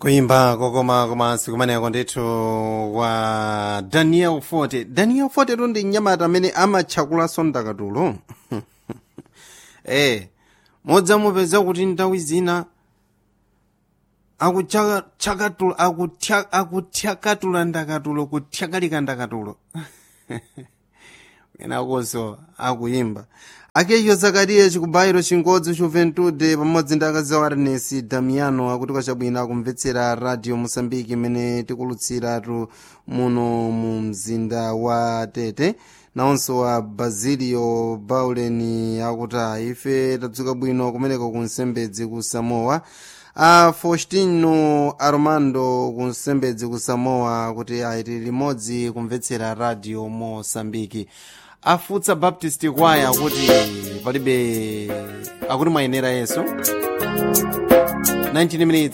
kuimba kokoma komansi kumeneko ndithu kwa daniel forte daniel forte tu ndi mnyamata amene amatchakulanso ndakatulo eh modzamupeza kuti nthawi zina akuchakatula akuthyakatula ndakatulo kutyakalika ndakatulo kenakonso akuyimba akecho zakariya chikubayiro chingodzi juventude pamodzi ndi akazi awo arenesi damiano akuti kwachabwino akumvetsera radio mosambiki imene tikulutsiratu muno mu mzinda wa tete nawonso wa basilio bauleni akuti ife tadzuka bwino kumeneko ku nsembedzi ku samoa a faustino armando ku nsembedzi ku samoa kuti aiti limodzi kumvetsera radio mosambiki afutsa baptist kwaya akuti palibe akuti mwayenera yesu 19 minutes